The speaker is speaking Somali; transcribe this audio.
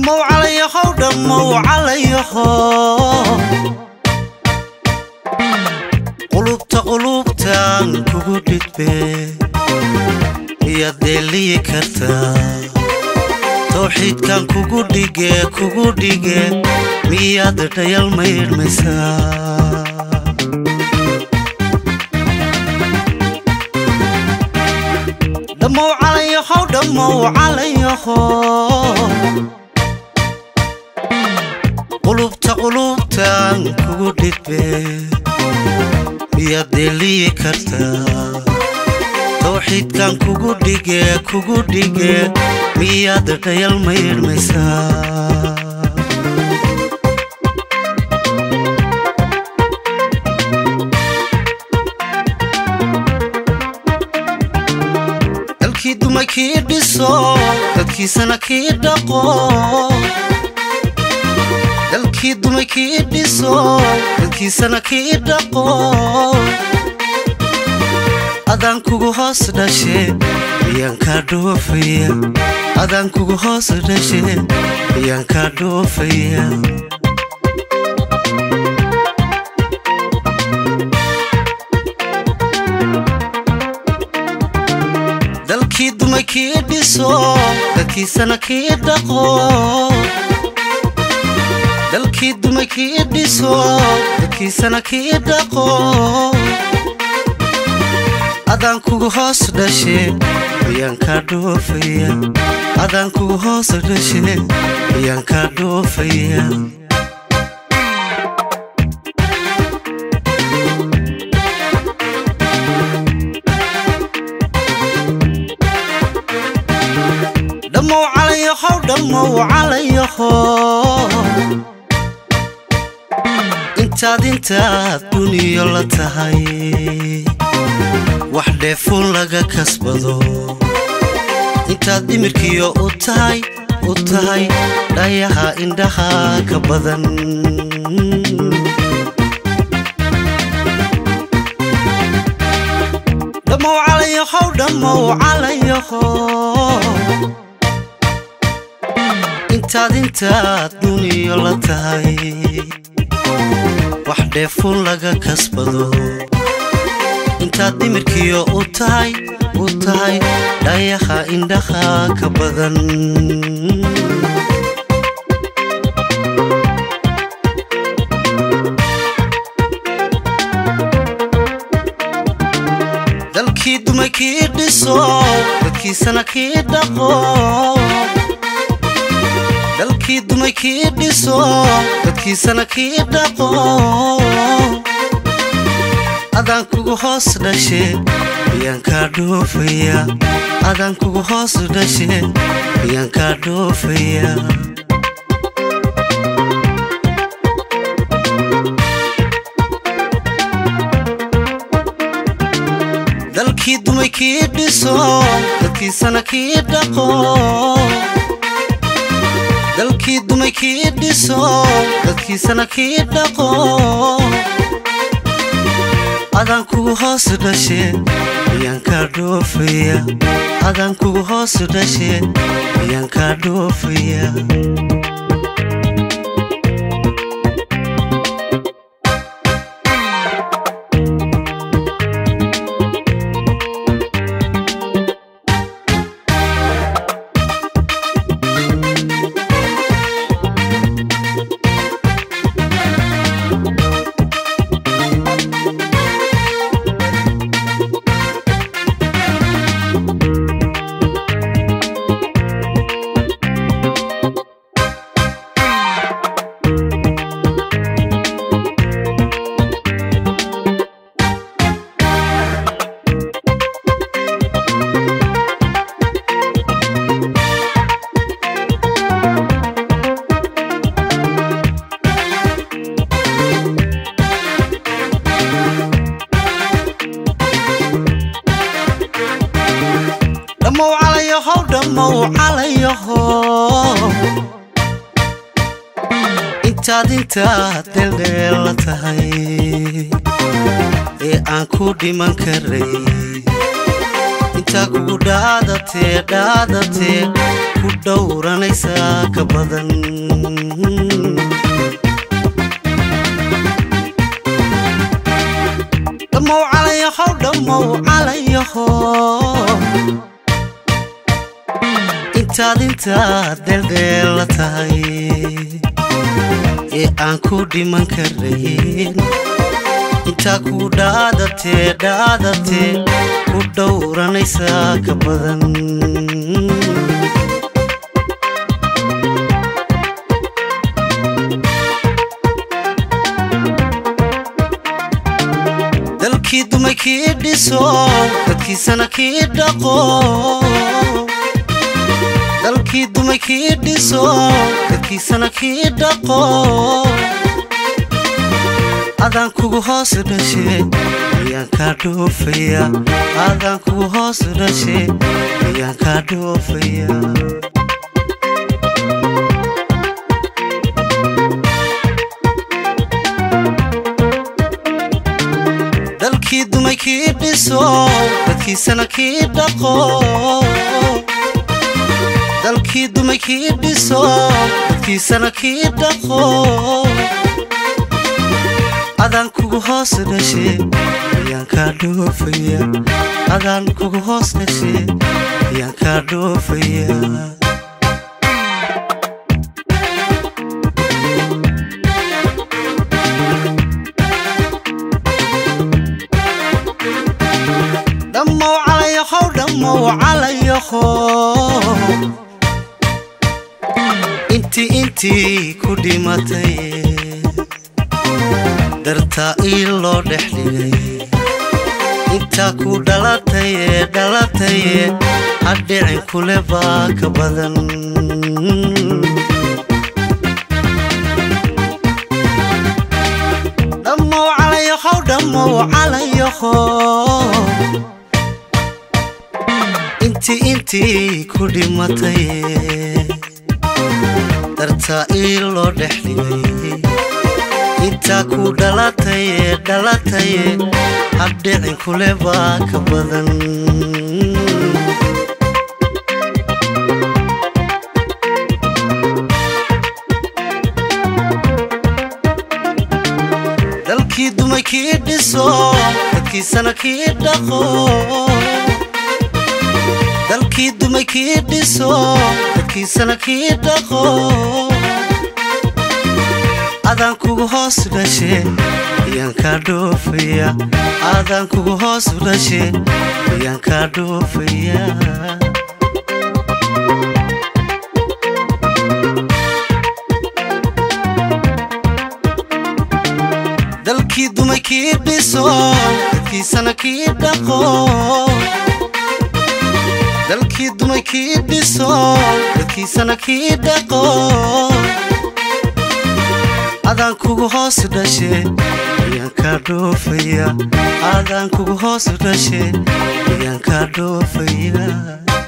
dhammow calayahow dhammow calayaho qulubta qulubtaan kugu dhidbe miyaad deeliyi kartaa tawxiidkan kugu dhige kugu dhige miyaad dhayal maydhmaysaa dhammow calayahow dhammow calayaho qulubta qulubtaan kugu dhidbe miyaad deeliyi kartaa tawxiidkan kugu dhige kugu dhige miyaad dhayal maydhmaysaa dalkii duma kii dhiso dadkiisana kii dhaqo dalkii duma kii dhiso dadkiisana kii dhaqo adaan kugu hoos dhashe miyaan kaa dhoofaya adaan kugu hoos dhashe miyaan kaa dhoofaya dalkii duma kii dhiso dadkiisana kii dhaqo dalkii duma kii dhiso dadkiisana kii dhaqo adaan kugu hoos dhashe miyaan kaa dhoofaya adaan kugu hoos dhashe miyaan kaa dhoofaya dhammow calayahow dhammow calayaho intaad intaad duniyo la tahay wax dheefuun laga kasbado intaad dhimirkiyo u tahay u tahay dhayaha indhaha ka badan dhammow calayahow dhammow calayaho intaad intaad duniyo la tahay wax dheefuun laga kasbado intaad dhimirkiyo u tahay u tahay dhayaha indhaha ka badan dalkii duma kii dhiso dadkiisana kii dhaqo dalkii duma kii dhiso dadkiisana kii dhaqo adaan kugu hoos dhashe miyaan kaa dhoofaya adaan kugu hoos dhashe miyaan kaa dhoofaya dalkii dumay kii dhiso dadkiisana kii dhaqo dalkii dumay kii dhiso dadkiisana kii dhaqo adaan kugu hoos dhashe miyaan kaa dhoofaya adaan kugu hoos dhashe miyaan kaa dhoofaya dhammow calayahow dhammow calayaho intaad intaad dheeldheela tahay ee aan ku dhiman karay intaa kugu dhaadatee dhaadatee ku dhowranaysaa ka badan dhammow calayahow dhammow calayaho intaad intaad dheeldheella tahay ee aan ku dhiman karayn intaa ku dhaadatee dhaadatee ku dhowranaysaa ka badan dalkii dumay kii dhiso dadkiisana kii dhaqo dalkii dumay kii dhiso dadkiisana kii dhaqo adaan kugu hoos dhashe ayaan kaa dhoofaya adaan kugu hoos dhashe ayaan kaa dhoofaya dalkii dumay kii dhiso dadkiisana kii dhaqo dalkii dumay kii dhiso dadkiisana kii dhaqo adaan kugu hoos dhashe ayaan kaa dhoofaya adaan kugu hoos dhashe ayaan kaa dhoofaya dhammow calayahow dhammow calayaho intii intii ku dhimatay dartaa ii loo dhex dhigay intaa ku dhalataye dhalataye hadhicin kule baa ka badan dhammow calayahow dhammow calayaho intii intii ku dhimatay dartaa ii loo dhex dhigay intaa ku dhalataye dhalataye habdhicin kule baa ka badan dalkii dumay kii dhiso dadkiisana kii dhaqo dalkii dumay kii dhiso dadkiisana kii dhaqo adaan kugu hoos dhashe ayaan kaa dhoofaya adaan kugu hoos dhashe ayaan kaa dhoofaya dalkii dumay kii dhiso dadkiisana kii dhaqo dalkii dumay kii dhiso dadkiisana kii dhaqo adaan kugu hoos dhashe ayaan kaa dhoofaya adaan kugu hoos dhashe ayaan kaa dhoofaya